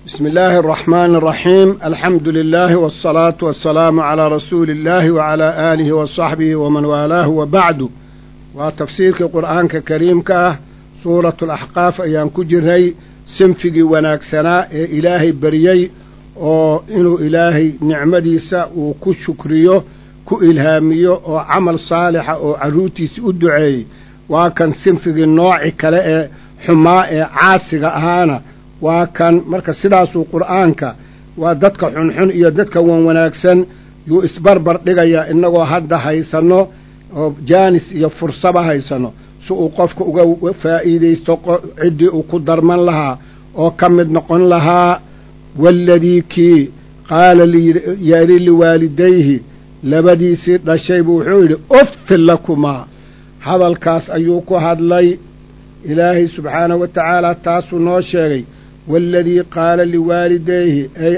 بسم الله الرحمن الرحيم الحمد لله والصلاة والسلام على رسول الله وعلى آله وصحبه ومن والاه وبعد وتفسيرك القرآن كريم كه سورة الأحقاف أيام كجرهي سنفقي وناكسنا إلهي بريي oo inuu ilaahay nicmadiisa uu ku shukriyo ku ilhaamiyo oo camal saalixa oo carruurtiisa u duceeyey waa kan sinfigii nooci kale ee xumaa ee caasiga ahaana waa kan marka sidaasuu qur'aanka waa dadka xunxun iyo dadka wan wanaagsan yuu isbarbar dhigayaa innagoo hadda haysanno oo jaanis iyo fursaba haysanno si uu qofka uga faa'iidaysto ciddii uu ku darman lahaa oo ka mid noqon lahaa waaladii kii qaala yari liwaalidayhi labadiisii dhashay buu wuxuu yidhi uffin lakumaa hadalkaas ayuu ku hadlay ilaahay subxaanahu wa tacaala taasuu noo sheegay waaladii qaala liwaalidayhi ay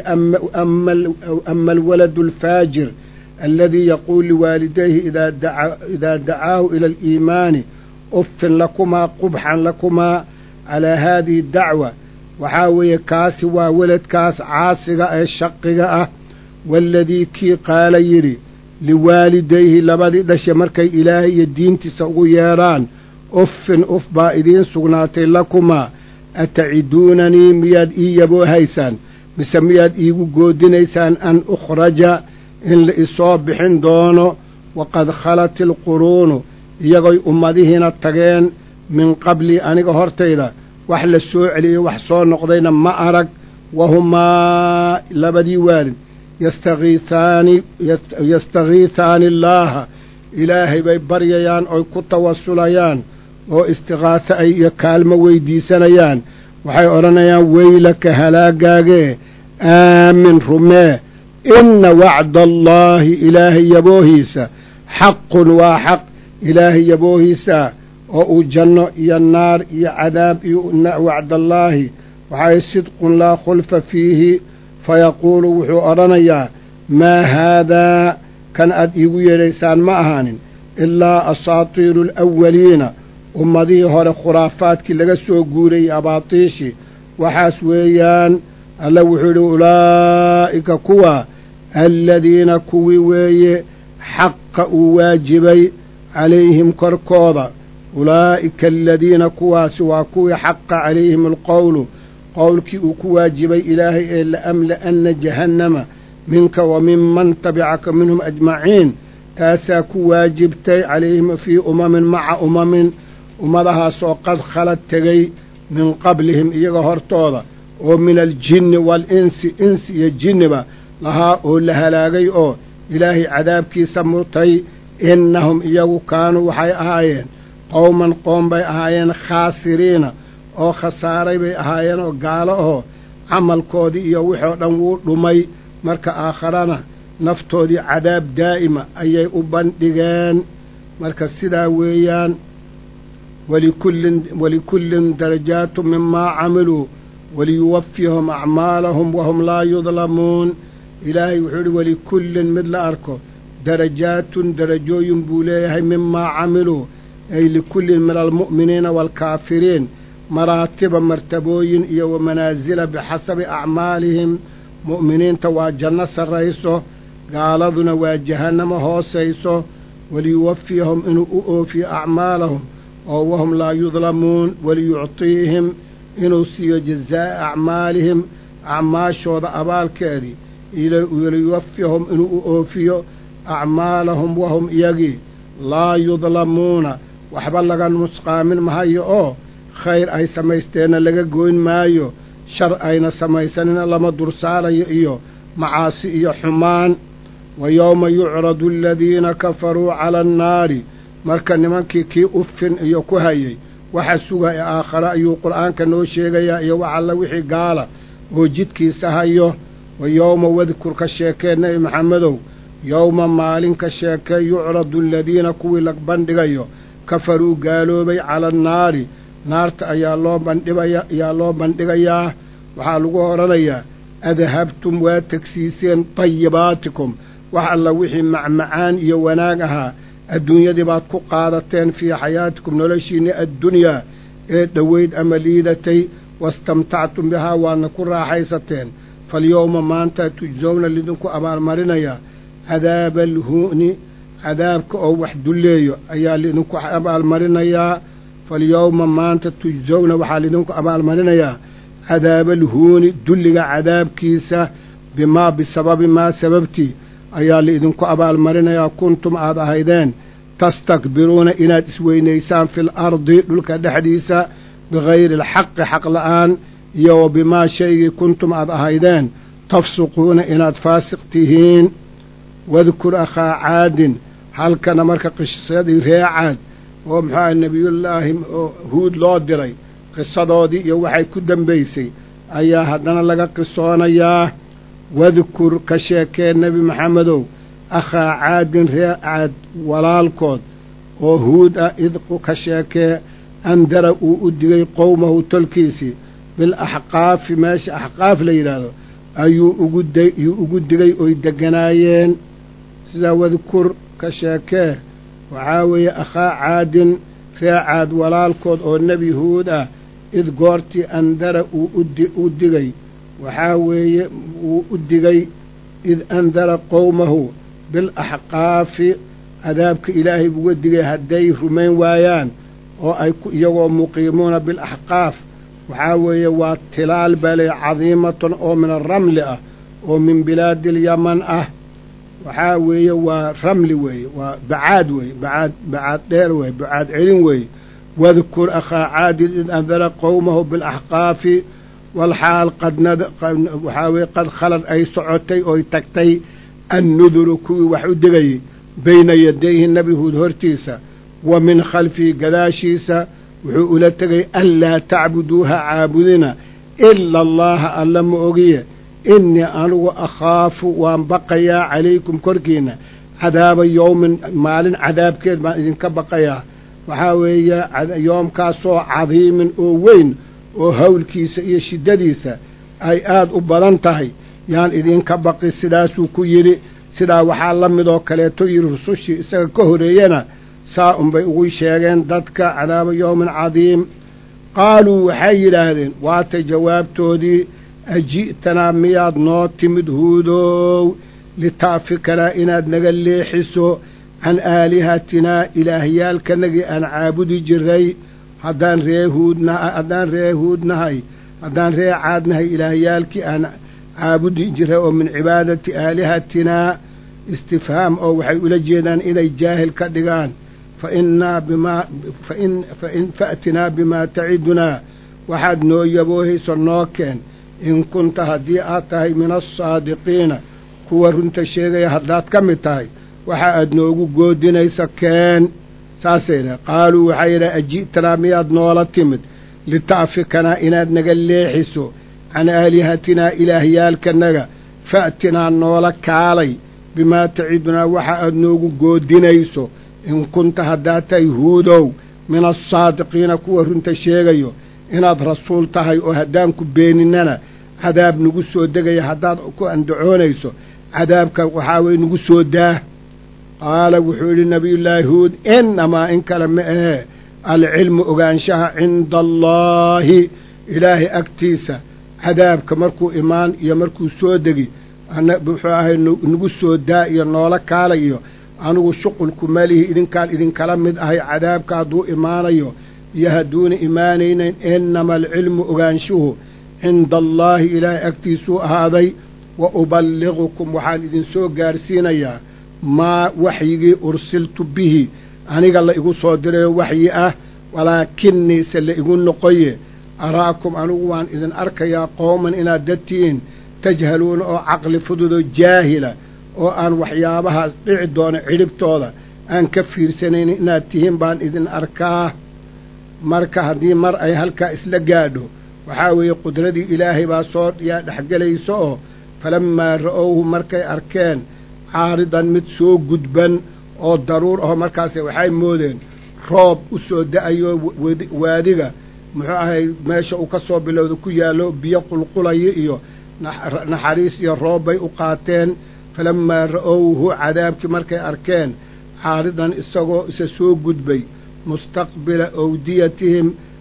ama alwaladu alfaajir aladii yaquul liwaalidayhi idaa dacaahu ila aliimaani uffin lakumaa qubxan lakumaa calaa haadihi dacwa waxaa weeye kaasi waa weladkaas caasiga ee shaqiga ah waaladii kii qaala yidhi liwaalidayhi labadii dhashe markay ilaahay iyo diintiisa ugu yeedhaan uffin uf baa idiin sugnaatay lakumaa ataciduunanii miyaad ii yaboohaysaan mise miyaad iigu goodinaysaan an ukhraja in la isoo bixin doono waqad khalat ilquruunu iyagoy ummadihiina tageen min qablii aniga hortayda wax la soo celiyey wax soo noqdayna ma arag wahumaa labadii waalid yastakiihaani yastakiihaani allaaha ilaahay bay baryayaan oy ku tawasulayaan oo istikaaso ay iyo kaalmo weydiisanayaan waxay odhanayaan weylaka halaagaagee aamin rumee inna wacda allaahi ilaahay yaboohiisa xaqun waa xaq ilaahay yaboohiisa oo uu janno iyo naar iyo cadaab iyo wacdallaahi waxay sidqun laa khulfa fiihi fayaquulu wuxuu odhanayaa maa haadaa kan aad iigu yeedhaysaan ma ahaanin ilaa asaatiiru alawaliina ummadihii hore khuraafaadkii laga soo guurayey abaatiishii waxaas weeyaan alla wuxuu yidhi ulaa'ika kuwa aladiina kuwii weeye xaqa uu waajibay calayhim korkooda ulaa'ika aladiina kuwaasi waa kuwii xaqa calayhim alqowlu qowlkii uu ku waajibay ilaahay ee la'amla'anna jahannama minka wa minman tabicaka minhum ajmaciin taasaa ku waajibtay calayhim fii umamin maca umamin ummadahaasoo qad khalad tegey min qablihim iyaga hortooda oo min aljinni waalinsi insi iyo jinniba lahaa oo la halaagay oo ilaahay cadaabkiisa murtay innahum iyagu kaanuu waxay ahaayeen qowman qoom bay ahaayeen khaasiriina oo khasaaray bay ahaayeen oo gaalo ahoo camalkoodii iyo wixoo dhan wuu dhumay marka aakharana naftoodii cadaab daa'ima ayay u bandhigeen marka sidaa weeyaan walikullin walikullin darajaatu mimaa camiluu waliyuwafiyahum acmaalahum wahum laa yudlamuun ilaahay wuxuu idhi walikullin mid la arko darajaatun darajooyin buu leeyahay mimaa camiluu ay likullin min almu'miniina waalkaafiriin maraatiba martabooyin iyo wa manaasila bixasabi acmaalihim mu'miniinta waa janno sarrayso gaaladuna waa jahannamo hoosayso waliyuwafiyahum inuu u oofiyo acmaalahum oo wahum laa yudlamuun waliyuctiihim inuu siiyo jazaa'a acmaalihim acmaashooda abaalkeedii waliyuwafiyahum inuu u oofiyo acmaalahum wahum iyagii laa yudlamuuna waxba laga nusqaamin mahayo oo khayr ay samaysteenna laga goyn maayo shar ayna samaysanina lama dursaarayo iyo macaasi iyo xumaan wa yowma yucradu aladiina kafaruu cala annaari marka nimankii kii uffin iyo ku hayay waxa sugaya aakhare ayuu qur'aanka noo sheegayaa iyo wax alla wixii gaala oo jidkiisa hayo wa yowma wadkur ka sheekee nebi maxamedow yowma maalin ka sheekee yucradu aladiina kuwii la bandhigayo kafaruu gaaloobay cala annaari naarta ayaa loo bandhibaya ayaa loo bandhigayaa waxaa lagu odhanayaa adhabtum waa tegsiiseen tayibaatikum wax alla wixii macmacaan iyo wanaag ahaa adduunyadii baad ku qaadateen fii xayaatikum noloshiinni addunyaa ee dhoweyd ama liidatay wastamtactum bihaa waadna ku raaxaysateen falyowma maanta tujsowna lidinku abaalmarinayaa cadaaba alhu'ni cadaabka oo wax dulleeyo ayaa lidinku abaalmarinayaa falyowma maanta tujsowna waxaa lidinku abaalmarinayaa cadaaba alhuuni dulliga cadaabkiisa bimaa bisababi maa sababtii ayaa laidinku abaalmarinayaa kuntum aad ahaydeen tastakbiruuna inaad isweynaysaan fil ardi dhulka dhexdiisa bigayri alxaqi xaq la'aan iyo wa bimaa shaygii kuntum aad ahaydeen tafsuquuna inaad faasiq tihiin wadkur akhaa caadin halkana marka qisadii ree caad oo muxuu aha nebiyullaahi huud loo diray qisadoodii iyo waxay ku dambaysay ayaa haddana laga qisoonayaa wadkur ka sheekee nebi maxamedow akhaa caadin ree caad walaalkood oo huud ah idqu ka sheekee andara uu u digay qowmahu tolkiisii bilaxqaafi meesha axqaaf la yidhaahdo ayuu uguyuu ugu digay oy degganaayeen sidaa wadkur ka sheekee waxaa weeye akhaa caadin ree caad walaalkood oo nebi huud ah id goortii andara uu u digay waxaa weeye wuu u digay id andara qowmahu bilaxqaafi cadaabka ilaahay buuga digay hadday rumayn waayaan oo ay iyagoo muqiimuuna bilaxqaaf waxaa weeye waa tilaal bale cadiimatan oo min aramli ah oo min bilaadi alyaman ah waxaa weeye waa ramli weeye waa bacaad weeye bacaad bacaad dheer weeye bacaad celin weeye wadkur akhaa caadin id andara qowmahu bilaxqaafi walxaal qadwaxaa weye qad khalad ay socotay oy tagtay annuduru kuwii wax u digayey bayna yadayhi nebi huud hortiisa wa min khalfihi gadaashiisa wuxuu ula tegay anlaa tacbuduuha caabudina ila allaha alla ma ogiye innii anugu akhaafu waan baqayaa calaykum korkiinna cadaaba yowmin maalin cadaabkeed baan idinka baqayaa waxaa weeye yoomkaasoo cadiimin oo weyn oo hawlkiisa iyo shiddadiisa ay aad u badan tahay yaan idinka baqi sidaasuu ku yidhi sidaa waxaa la midoo kaleeto yidhi rusushii isaga ka horeeyena saa unbay ugu sheegeen dadka cadaaba yowmin cadiim qaaluu waxay yidhaahdeen waatay jawaabtoodii aji'tanaa miyaad noo timid huudow lita'fikanaa inaad naga leexiso can aalihatinaa ilaahyaalkanagii aan caabudi jiray haddaan ree huudnaha haddaan ree huudnahay haddaan ree caadnahay ilaahyaalkii aan caabudi jiray oo min cibaadati aalihatinaa istifhaam oo waxay ula jeedaan inay jaahil ka dhigaan fa innaa bimaa fain fain fa'tinaa bimaa tacidunaa waxaad noo yaboohayso noo keen in kunta haddii aad tahay min alsaadiqiina kuwa runta sheegaya haddaad ka mid tahay waxa aad noogu goodinaysa keen saasay dhahe qaaluu waxay yidhaha aji'tanaa miyaad noola timid lita'fikanaa inaad naga leexiso can aalihatinaa ilaahyaalkanaga fa'tinaa noola kaalay bimaa tacidunaa waxa aad noogu goodinayso in kunta haddaad tahay huudow min alsaadiqiina kuwa runta sheegayo inaad rasuul tahay oo haddaan ku beeninana cadaab nagu soo degaya haddaad ku andacoonayso cadaabka waxaa weye nagu soo daah qaala wuxuu yidhi nabiyullaahi huud innamaa in kale ma ahee alcilmu ogaanshaha cinda allaahi ilaahay agtiisa cadaabka markuu imaan iyo markuu soo degi muxuu ahay nagu soo daa iyo noola kaalay iyo anugu shuqulku malihi idinkaan idinkala mid ahay cadaabka hadduu imaanayo iyo hadduuna imaanaynayn innama alcilmu ogaanshuhu cinda allaahi ilaahay agtiisuu ahaaday wa uballiqukum waxaan idinsoo gaarsiinayaa maa waxyigii ursiltu bihi aniga la igu soo dirayo waxyi ah walaakinnii se la igu noqoye araakum anigu waan idin arkayaa qowman inaad dadtihiin tajhaluuna oo caqli fududoo jaahila oo aan waxyaabaha dhici doona cidhibtooda aan ka fiirsanaynin inaad tihiin baan idin arkaa marka haddii mar ay halkaa isla gaadho waxaa weeye qudradii ilaahay baa soo yaa dhexgelaysa oo falammaa ra'owhu markay arkeen caaridan mid soo gudban oo daruur aho markaase waxay moodeen roob u soo da'ayo waadiga muxuu ahay meesha uu ka soo bilowda ku yaallo biyo qulqulayo iyo naxariis iyo roob bay u qaateen falammaa ra'owhu cadaabkii markay arkeen caaridan isagoo isa soo gudbay mustaqbila owdiyatihim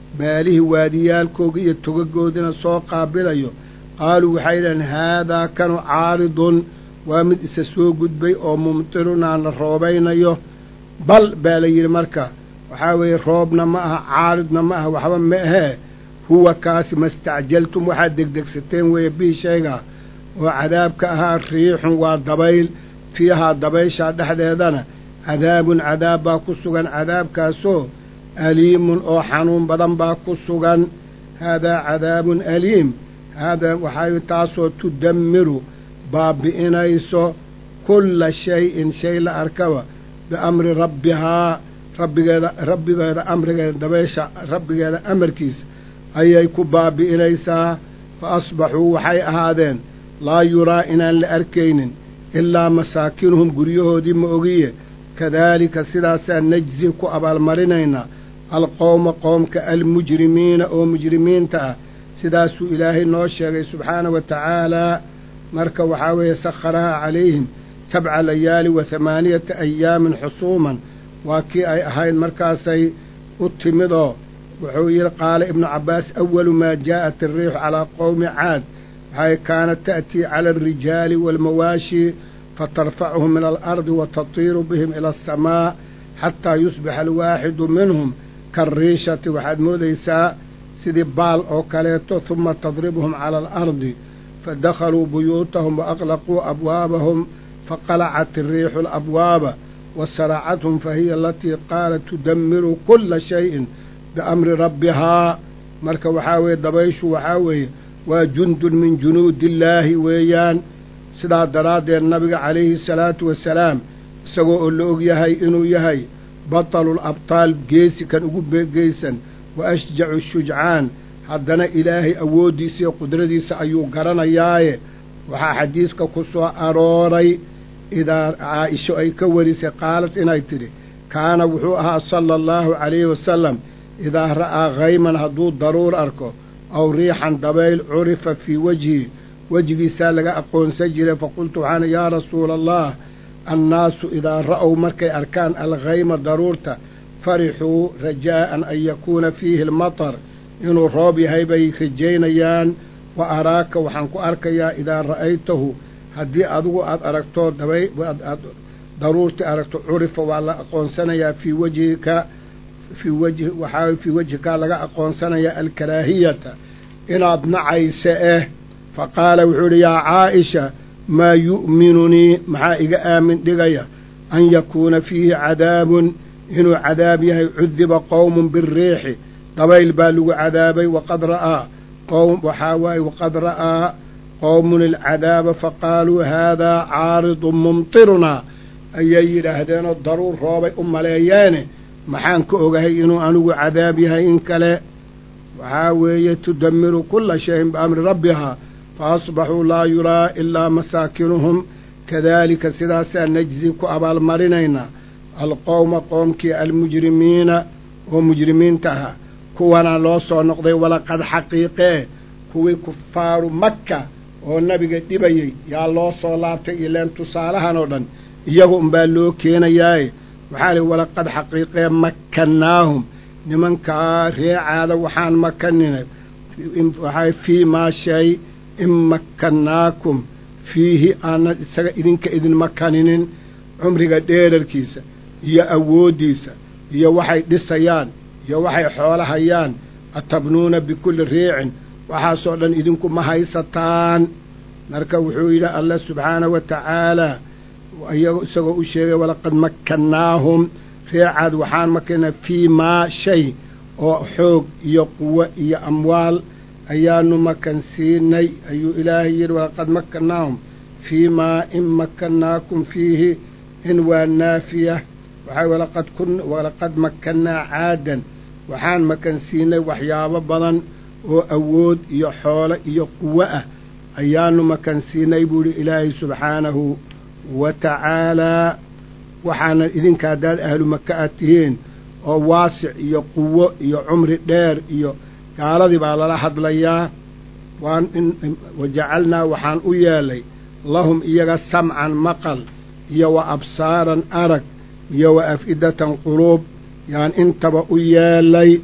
meelihii waadiyaalkooga iyo togagoodina soo qaabilayo qaaluu waxay dhaheen haadaa kanu caaridun waa mid isa soo gudbay oo mumtirunaa la roobaynayo bal baa la yidhi marka waxaa weeye roobna ma aha caaridna ma aha waxba ma ahee huwa kaasi mastacjaltum waxaad degdegsateen weeye bii shaygaa oo cadaabka ahaa riixun waa dabayl fiihaa dabayshaa dhexdeedana cadaabun cadaab baa ku sugan cadaabkaasoo aliimun oo xanuun badan baa ku sugan haadaa cadaabun aliim haadaa waxay taasoo tudammiru baabbi'inayso kulla shay-in shay la arkaba biamri rabbihaa rabbigeeda rabbigeeda amrigeeda dabaysha rabbigeeda amarkiisa ayay ku baabbi'inaysaa fa asbaxuu waxay ahaadeen laa yuraa inaan la arkaynin ilaa masaakinuhum guryahoodii ma ogiye kadaalika sidaasaa najzi ku abaalmarinaynaa alqowma qoomka almujrimiina oo mujrimiinta ah sidaasuu ilaahay noo sheegay subxaana wa tacaalaa marka waxaa weeye sakharahaa calayhim sabca layaali wa hamaaniyata ayaamin xusuuman waa kii ay ahayd markaasay u timid oo wuxuu yidhi qaala ibnu cabbaas awalu maa jaa'at ariixu calaa qowmi caad waxay kaanat ta'tii cala alrijaali waalmawaashi fatarfacuhum min alardi wa tatiiru bihim ila asamaa xataa yusbixa alwaaxidu minhum kaariishati waxaad moodaysaa sidii baal oo kaleeto huma tadribuhum cala alardi fadakhaluu buyuutahum waaqlaquu abwaabahum faqalacat iriixu alabwaaba wasaracathum fahiya alatii qaalat tudammiru kulla shayin biamri rabbihaa marka waxaa weeye dabayshu waxaa weeye waa jundun min junuudillaahi weeyaan sidaa daraaddeed nabiga calayhi salaatu wasalaam isagoo oo la og yahay inuu yahay batalul abtaal geesi kan ugu beegeysan wa ashjacu shujcaan haddana ilaahay awooddiisa iyo qudradiisa ayuu garanayaaye waxaa xadiiska ku soo arooray idaa caaisho ay ka warisay qaalad inay tidhi kaana wuxuu ahaa sala allahu calayhi wasalam idaa ra'aa khayman hadduu daruur arko aw riixan dabayl curifa fii wejhi wejigiisaa laga aqoonsan jiray faqultu waxaana yaa rasuula allah annaasu idaa ra'ow markay arkaan alkhayma daruurta farixuu rajaa'an an yakuuna fiihi almatar inuu roob yahay bay rajaynayaan wa araaka waxaan ku arkayaa idaa ra'aytahu haddii adigu aad aragto dabay aad daruurtii aragto curifa waa la aqoonsanayaa fii wejhika fii wejhi waxaa fii wejhikaa laga aqoonsanayaa alkaraahiyata inaad nacaysa eh fa qaala wuxuu idhi yaa caaisha maa yu'minunii maxaa iga aamin dhigaya an yakuuna fiihi cadaabun inuu cadaab yahay cudiba qowmun biriixi dabayl baa lagu cadaabay waqad ra'aa qowm waxaa waaye waqad ra'aa qowmun ilcadaaba faqaaluu haadaa caaridun mumtirunaa ayay yidhaahdeenoo daruur roobay u maleeyeene maxaan ka ogahay inuu anigu cadaab yahay in kale waxaa weeye tudammiru kulla shayin biamri rabbihaa fa asbaxuu laa yuraa ilaa masaakinuhum kadaalika sidaasaa najzi ku abaalmarinaynaa alqowma qoomkii almujrimiina oo mujrimiinta ahaa kuwana loo soo noqday walaqad xaqiiqee kuwii kufaaru makka oo nabiga dhibayey yaa loo soo laabtay ileen tusaalahan oo dhan iyaga unbaa loo keenayaaye waxaa lihi walaqad xaqiiqee makkannaahum nimankaa reecaada waxaan makaninay waxaa fii maa shay in makkannaakum fiihi aanan isaga idinka idin makaninin cumriga dheerarkiisa iyo awooddiisa iyo waxay dhisayaan iyo waxay xoolahayaan atabnuuna bikulli riicin waxaasoo dhan idinku ma haysataan marka wuxuu yidhi allah subxaanahu wa tacaalaa isagoo u sheegay walaqad makkannaahum reecaad waxaan makanaa fii maa shay oo xoog iyo quwo iyo amwaal ayaanu makansiinay ayuu ilaahay yidhi walaqad makkannaahum fii maa in makkannaakum fiihi in waa naafiya waxaa walaqad kun walaqad makkannaa caadan waxaan makansiinay waxyaabo badan oo awood iyo xoolo iyo quwo ah ayaanu makansiinay buu idhi ilaahay subxaanahu wa tacaalaa waxaanan idinka haddaad ahlu maka aad tihiin oo waasic iyo quwo iyo cumri dheer iyo gaaladii baa lala hadlayaa waan in wajacalnaa waxaan u yeelay lahum iyaga samcan maqal iyo wa absaaran arag iyo wa af-idatan quluub yaan intaba u yeelay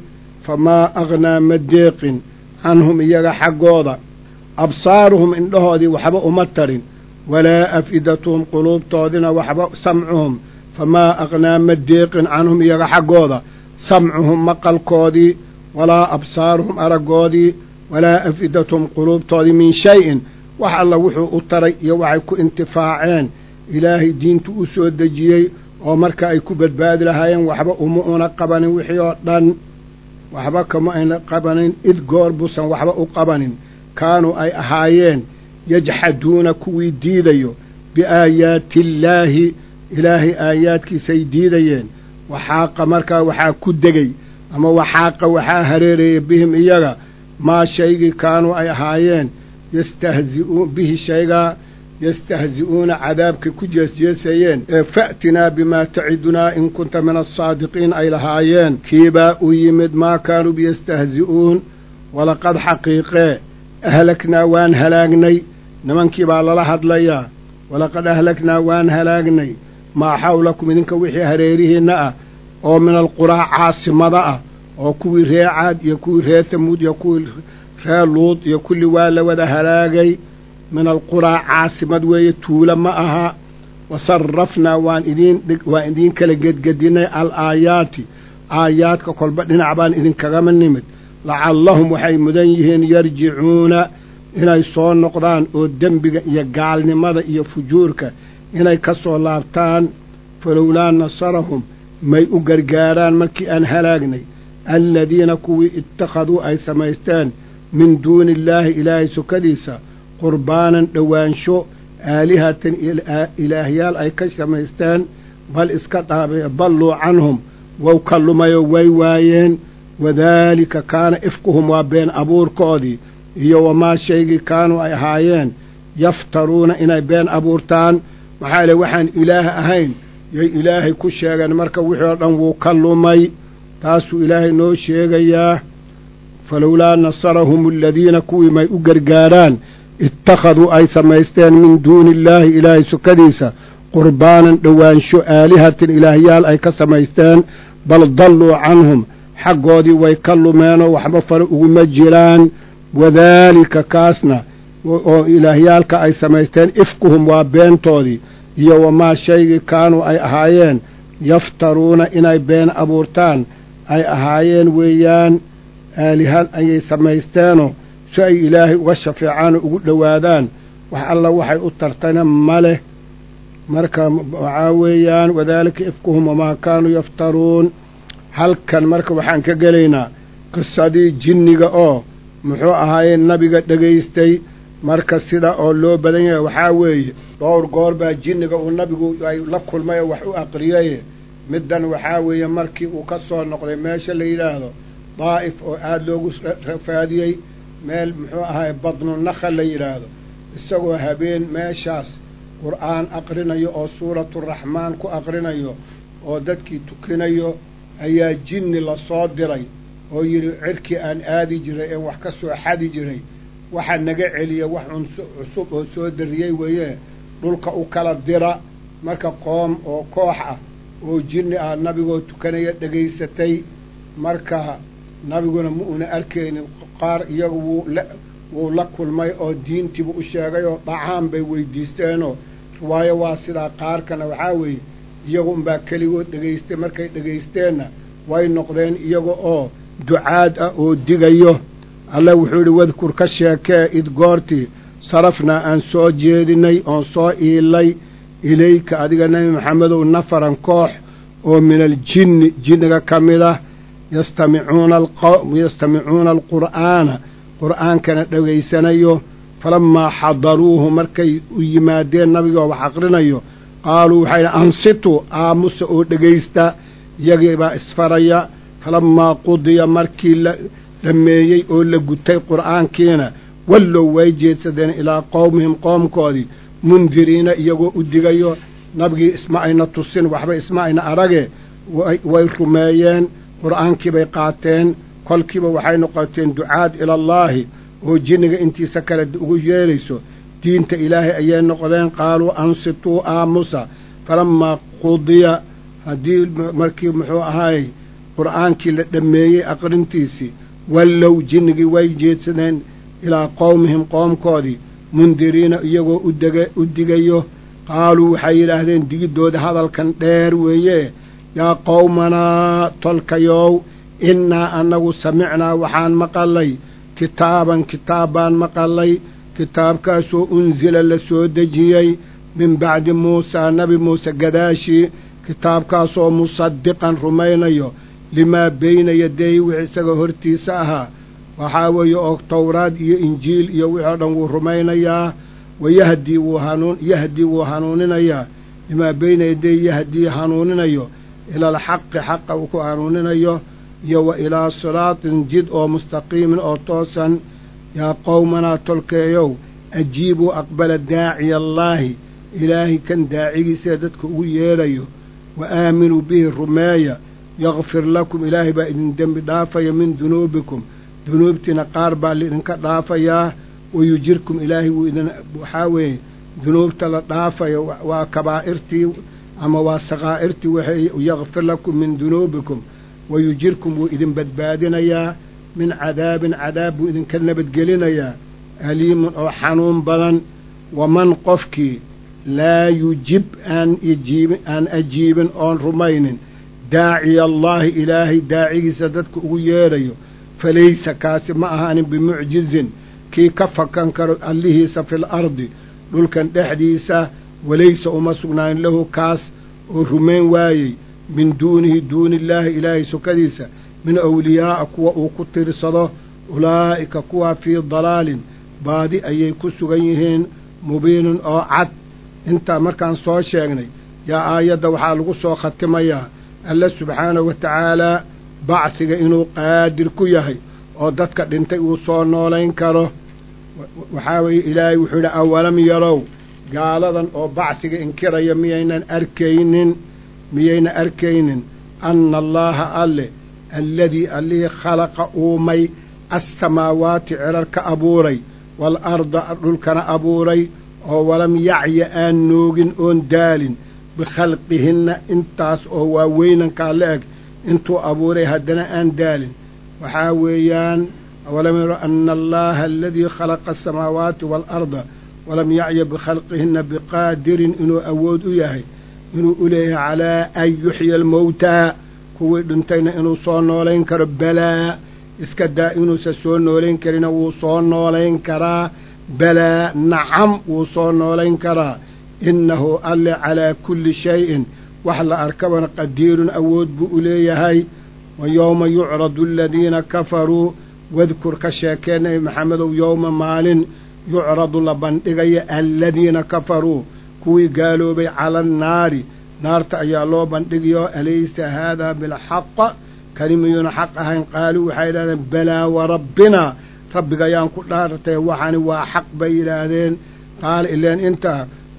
famaa aghnaa ma deeqin canhum iyaga xaggooda absaaruhum indhahoodii waxba uma tarin walaa af'idatuhum quluubtoodina waxba samcuhum famaa aghnaa ma deeqin canhum iyaga xaggooda samcuhum maqalkoodii walaa absaaruhum araggoodii walaa af'idatuhum quluubtoodii min shay-in wax alla wuxuu u taray iyo waxay ku intifaaceen ilaahay diintu u soo dejiyey oo marka ay ku badbaadi lahaayeen waxba uma una qabanin wixii oo dhan waxba kama ayna qabanin id goor buusan waxba u qabanin kaanuu ay ahaayeen yajxaduuna kuwii diidayo biaayaati illaahi ilaahay aayaadkiisay diidayeen waxaaqa markaa waxaa ku degey ama waxaaqa waxaa hareerayay bihim iyaga maa shaygii kaanuu ay ahaayeen yastahzi'uun bihi shaygaa yastahzi'uuna cadaabkay ku jeesjeesayeen ee fa'tinaa bimaa tacidunaa in kunta min alsaadiqiin ay lahaayeen kiibaa u yimid maa kaanuu biyastahzi'uun walaqad xaqiiqee ahlaknaa waan halaagnay nimankii baa lala hadlayaa walaqad ahlaknaa waan halaagnay maa xawlakum idinka wixii hareerihiinna ah oo min alquraa caasimada ah oo kuwii ree caad iyo kuwii ree tamuud iyo kuwii ree luud iyo kulli waa la wada halaagay min alquraa caasimad weeye tuula ma aha wa sarrafnaa waan idiin waan idiin kala gedgedinnay al aayaati aayaadka kolba dhinac baan idinkagama nimid lacallahum waxay mudan yihiin yarjicuuna inay soo noqdaan oo dembiga iyo gaalnimada iyo fujuurka inay ka soo laabtaan falowlaa nasarahum may u gargaaraan markii aan halaagnay aladiina kuwii ittakhaduu ay samaysteen min duuni illaahi ilaahay sokadiisa qurbaanan dhowaansho aalihatan ilaahyaal ay ka samaysteen bal iska dhaabay dalluu canhum wow ka lumayoo way waayeen wadaalika kaana ifkuhum waa been abuurkoodii iyo wamaa shaygii kaanuu ay ahaayeen yaftaruuna inay been abuurtaan maxaa yeele waxaan ilaah ahayn yay ilaahay ku sheegeen marka wixii oo dhan wuu ka lumay taasuu ilaahay noo sheegayaa falowlaa nasarahum aladiina kuwii may u gargaaraan ittakhaduu ay samaysteen min duuni illaahi ilaahay sukadiisa qurbaanan dhowaansho aalihatin ilaahyaal ay ka samaysteen bal dalluu canhum xaggoodii way ka lumeenoo waxba fare uguma jiraan wadaalika kaasna oo ilaahyaalka ay samaysteen ifkuhum waa beentoodii iyo wamaa shaygii kaanuu ay ahaayeen yaftaruuna inay been abuurtaan ay ahaayeen weeyaan aalihad ayay samaysteenoo si ay ilaahay uga shafeecaanoo ugu dhowaadaan wax alla waxay u tartayna ma leh marka waxaa weeyaan wadaalika ifkuhum wamaa kaanuu yaftaruun halkan marka waxaan ka gelaynaa qisadii jinniga oo muxuu ahaayee nabiga dhegaystay marka sida oo loo badan yahay waxaa weeye dhowr goor baa jinniga uu nabigu ay la kulmay oo wax u aqriyaye middan waxaa weeye markii uu ka soo noqday meesha la yidhaahdo daa'if oo aada loogu rafaadiyey meel muxuu ahaay badnu nakha la yidhaahdo isagoo habeen meeshaas qur'aan aqrinayo oo suuraturaxmaan ku aqrinayo oo dadkii tukinayo ayaa jinni la soo diray oo yidhi cirkii aan aadi jiray ee wax ka soo xadi jiray waxa naga celiya wax cusub oo soo dariyey weeye dhulka u kala dira marka qoom oo koox ah oo jinni ah nabigoo tukanaya dhegaysatay marka nabiguna ma una arkaynin qaar iyagu wuu la wuu la kulmay oo diintiibu u sheegay oo dhacaan bay weydiisteenoo riwaayo waa sidaa qaarkana waxaa weeye iyagu unbaa keligood dhegaystay markay dhegaysteenna way noqdeen iyaga oo ducaad ah oo digayo alle wuxuu yidhi wadkur ka sheekee id goortii sarafnaa aan soo jeedinay oon soo iilay ilayka adiga nebi maxamedow nafaran koox oo min aljinni jinniga ka mid ah yastamicuuna yastamicuuna alqur'aana qur'aankana dhegaysanayo falammaa xadaruuhu markay u yimaadeen nabigoo wax aqrinayo qaaluu waxay dhi ansituu aamusa oo dhegaysta iyagii baa isfaraya falammaa qudiya markii la dhammeeyey oo la gutay qur'aankiina wallow way jeedsadeen ilaa qowmihim qoomkoodii mundiriina iyagoo u digayo nabigii isma ayna tusin waxba isma ayna arage way rumeeyeen qur'aankii bay qaateen kolkiiba waxay noqoteen ducaad ilallaahi oo jinniga intiisa kale ugu yeerayso diinta ilaahay ayay noqdeen qaaluu ansituu aamusa falammaa qudiya haddii markii muxuu ahaayey qur'aankii la dhammeeyey aqrintiisii wallow jinnigii way jeedsadeen ilaa qowmihim qoomkoodii mundiriina iyagoo udega u digayo qaaluu waxay yidhaahdeen digiddooda hadalkan dheer weeye yaa qowmanaa tolkayow innaa annagu samicnaa waxaan maqallay kitaaban kitaab baan maqallay kitaabkaasoo unsila la soo dejiyey min bacdi muusaa nebi muuse gadaashii kitaabkaasoo musadiqan rumaynayo limaa beyna yaday wix isaga hortiisa ahaa waxaa weeye oo towraad iyo injiil iyo wixii o dhan wuu rumaynayaa wayahdii wuu hanuun yahdii wuu hanuuninayaa limaa beyna yaday yahdii hanuuninayo ila alxaqi xaqa uu ku hanuuninayo iyo wa ilaa siraatin jid oo mustaqiimin oo toosan yaa qowmanaa tolkeeyow ajiibuu aqbala daaciya allaahi ilaahay kan daacigiisaee dadka ugu yeedhayo wa aaminuu bihi rumeeya yakfir lakum ilaahay baa idin dembi dhaafaya min dunuubikum dunuubtiina qaar baa laidinka dhaafayaa wayujirkum ilaahay wuu idin waxaa weeye dunuubta la dhaafaya waa kabaa'irtii ama waa sakaa'irtii waxay yakfir lakum min dunuubikum wayujirkum wuu idin badbaadinayaa min cadaabin cadaab buu idinka nabadgelinayaa aliimun oo xanuun badan waman qofkii laa yujib aan ijiibin aan ajiibin oon rumaynin daaciya allaahi ilaahay daacigiisa dadka ugu yeedhayo falaysa kaasi ma ahaanin bimucjizin kii ka fakan karo allihiisa fil ardi dhulkan dhexdiisa walaysa uma sugnaanin lahu kaas oo rumayn waayey min duunihi duuniillaahi ilaahay sokadiisa min awliyaa'a kuwa uu ku tirsado ulaa'ika kuwaa fii dalaalin baadi ayay ku sugan yihiin mubiinin oo cad intaa markaan soo sheegnay yaa aayadda waxaa lagu soo khatimayaa alle subxaanahu wa tacaalaa bacsiga inuu qaadir ku yahay oo dadka dhintay uu soo noolayn karo waxaa weeye ilaahay wuxuu yidhi awalam yarow gaaladan oo bacsiga inkiraya miyaynan arkaynin miyayna arkaynin anna allaaha alle alladii allihii khalaqa uumay assamaawaati cirar ka abuuray waalarda dhulkana abuuray oo walam yacya aan noogin oon daalin bikhalqihinna intaas oo waaweynankaa la eg intuu abuuray haddana aan daalin waxaa weeyaan awalam yaro ana allaaha aladii khalaqa asamaawaati waalarda walam yacya bikhalqihinna biqaadirin inuu awood u yahay inuu u leeyahay calaa an yuxya almowtaa kuwii dhintayna inuu soo noolayn karo balaa iska daa inuusan soo noolayn karina wuu soo noolayn karaa balaa nacam wuu soo noolayn karaa innahu alle calaa kulli shayin wax la arkabana qadiirun awood buu u leeyahay wa yowma yucradu aladiina kafaruu wadkur ka sheekee nebi maxamedow yowma maalin yucradu la bandhigaya aladiina kafaruu kuwii gaaloobay cala annaari naarta ayaa loo bandhigayo alaysa haadaa bilxaqa kani miyuuna xaq ahayn qaaluu waxay yidhahdeen balaa warabbinaa rabbiga ayaan ku dhaartay waxani waa xaq bay yidhaahdeen qaala ileen intaa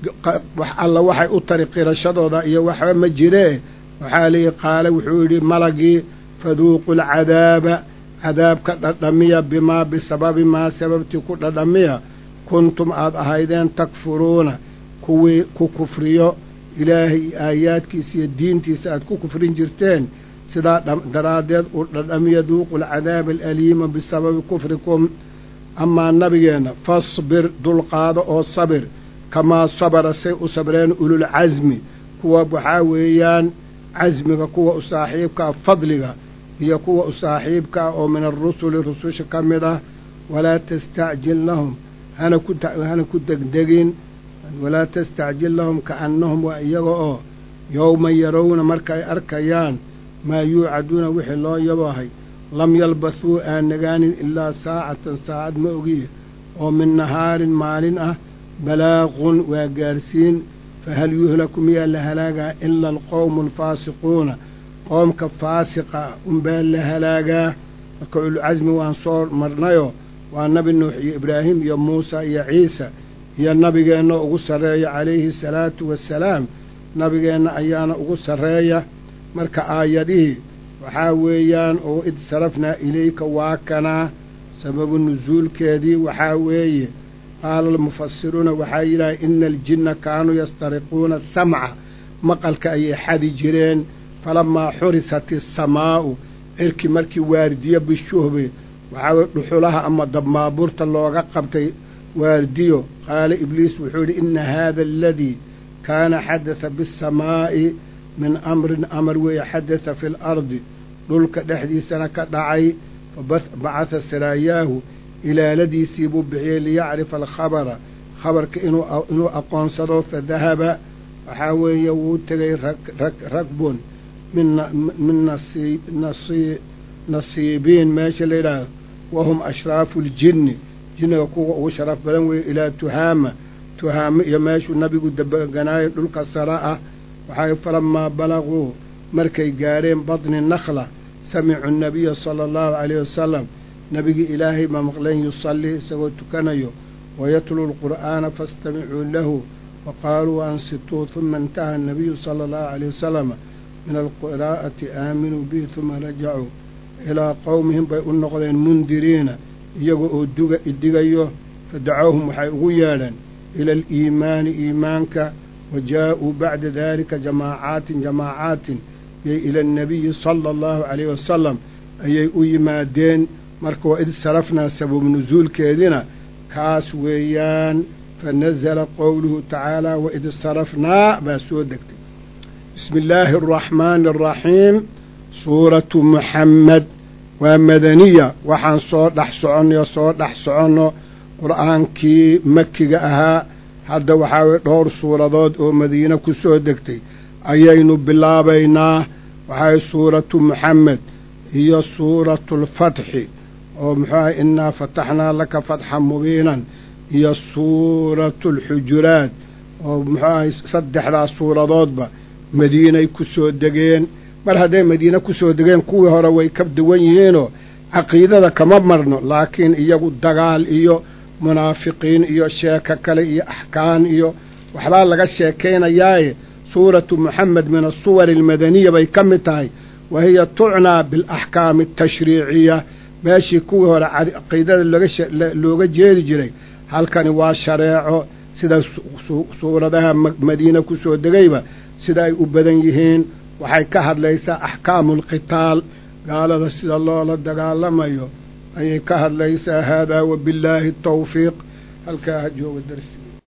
wax alla waxay u tari qirashadooda iyo waxba ma jiree waxaa leeyihi qaale wuxuu yidhi malagii faduuqu alcadaaba cadaabka dhadhamiya bimaa bisababi maa sababtii ku dhadhamiya kuntum aad ahaydeen takfuruuna kuwii ku kufriyo ilaahay aayaadkiisa iyo diintiisa aad ku kufrin jirteen sidaa daraaddeed uu dhadhamiya duuqu alcadaaba alaliima bisababi kufrikum amaa nabigeenna fasbir dulqaado oo sabir kamaa sabara say u sabreen ululcasmi kuwa waxaa weeyaan casmiga kuwa u saaxiibkaa fadliga iyo kuwa u saaxiibkaa oo min arusuli rususha ka mid ah walaa tastacjil lahum hana ku hana ku degdegin walaa tastacjil lahum kaannahum waa iyaga oo yowma yarowna markaay arkayaan maa yuucaduuna wixii loo yabahay lam yalbasuu aan nagaanin ilaa saacatan saacad ma ogiye oo min nahaarin maalin ah balaaqun waa gaarsiin fahal yuhlaku miyaa la halaagaa ila alqowmu alfaasiquuna qoomka faasiqa unbaa la halaagaa marka ulcasmi waan soo marnayo waa nabi nuux iyo ibraahim iyo muusa iyo ciisa iyo nabigeenna ugu sarreeya calayhi asalaatu wassalaam nabigeenna ayaana ugu sarreeya marka aayadihii waxaa weeyaan oo id sarafnaa ilayka waa kanaa sababu nusuulkeedii waxaa weeye qaala almufasiruuna waxaa yidhahay ina aljinna kaanuu yastariquuna samca maqalka ayay xadi jireen falamaa xurisat isamaa'u cirki markii waardiyo bishuhbi waxaa weye dhuxulaha ama dabmaabuurta looga qabtay waardiyo qaala ibliis wuxuu yidhi ina haada aladii kaana xadada biasamaa'i min amrin amar weeye xadada fi lardi dhulka dhexdiisana ka dhacay fabacatha saraayaahu ilaaladiisii buu bixiyey liyacrifa alkhabara khabarka inuu aqoonsado fadahaba waxaa weeye wuu tegay ragbun min nasiibiin meesha la yidhaahdo wahum ashraafu ljinni jinniga kuwa ugu sharaf badan weeye ilaa tuhaama tuhaamo iyo meeshuu nabigu deganaayo dhulka sara ah waxay falamaa balaguu markay gaadheen badni nakhla samicuu nabiya sala allahu calayh wasalam nebigii ilaahay baa maqleen yusallii isagoo tukanayo wayatluu lqur'aana faastamicuu lahu wa qaaluu ansituu huma intaha anabiyu sala allahu calayh wasalam min alqiraa'ati aaminuu bihi huma rajacuu ilaa qowmihim bay u noqdeen mundiriina iyaga oo duga idigayo fadacowhum waxay ugu yeedheen ila aliimaani iimaanka wa jaa'uu bacda daalika jamaacaatin jamaacaatin yay ila annabiyi sala allahu calayh wasalam ayay u yimaadeen marka waa id sarafnaa sabab nusuulkeedina kaas weeyaan fa nazala qowluhu tacaala waid sarafnaa baa soo degtay bismi illaahi araxmaani araxiim suuratu muxammed waa madaniya waxaan soo dhex soconno soo dhex soconno qur'aankii makiga ahaa hadda waxaa weye dhowr suuradood oo madiine ku soo degtay ayaynu bilaabaynaa waxaa suuratu muxamed iyo suuratu alfatxi oo muxuu ahay innaa fataxnaa laka fatxan mubiinan iyo suuratu alxujuraat oo muxuu ahay saddexdaas suuradoodba madiinay ku soo degeen mar hadday madiine ku soo degeen kuwii hore way ka duwan yihiinoo caqiidada kama marno laakiin iyagu dagaal iyo munaafiqiin iyo sheeko kale iyo axkaan iyo waxbaa laga sheekaynayaaye suuratu muxamed min asuwari almadaniya bay ka mid tahay wa hiya tucnaa bialaxkaami atashriiciya meeshii kuwii hore caqiidada looga jeedi jiray halkani waa shareeco sida suuradaha madiine ku soo degayba sida ay u badan yihiin waxay ka hadlaysaa axkaamu alqitaal gaalada sida loola dagaalamayo ayay ka hadlaysaa haadaa wabillaahi tawfiiq halkaa ha jooga darsi